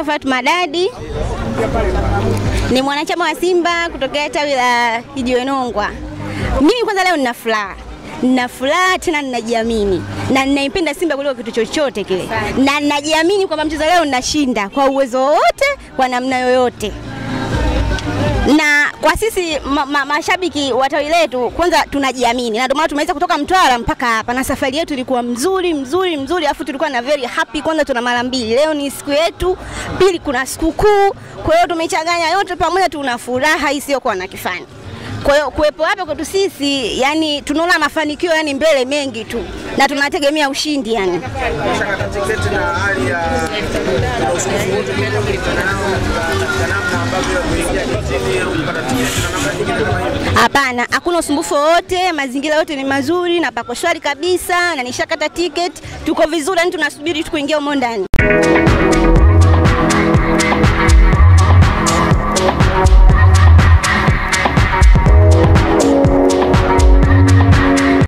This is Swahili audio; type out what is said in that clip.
naitwa Fatuma Dadi, ni mwanachama wa Simba kutokea tawi la Kijiwenongwa. Mimi kwanza leo nina furaha nina furaha tena ninajiamini na ninaipenda Simba kuliko kitu chochote kile, na ninajiamini kwamba mchezo leo ninashinda kwa uwezo wowote, kwa namna yoyote na kwa sisi ma, ma, mashabiki wa tawi letu kwanza tunajiamini, na ndio maana tumeweza kutoka Mtwara mpaka hapa, na safari yetu ilikuwa mzuri mzuri mzuri, afu tulikuwa na very happy. Kwanza tuna mara mbili, leo ni siku yetu, pili kuna sikukuu, kwa hiyo tumechanganya yote pamoja, tuna furaha isiyokuwa na kifani. Kwa hiyo kuwepo hapa kwetu sisi, yani tunaona mafanikio yani mbele mengi tu, na tunategemea ushindi yani. Umeshakata tiketi na hali ya ya usumbufu wote kidogo kutokana nao katika namna ambavyo kuingia kitini au kupata tiketi na namna nyingine kama hiyo. Hapana, hakuna usumbufu wowote, mazingira yote ni mazuri na pako shwari kabisa, na nishakata tiketi, tuko vizuri, yani tunasubiri tu kuingia humo ndani.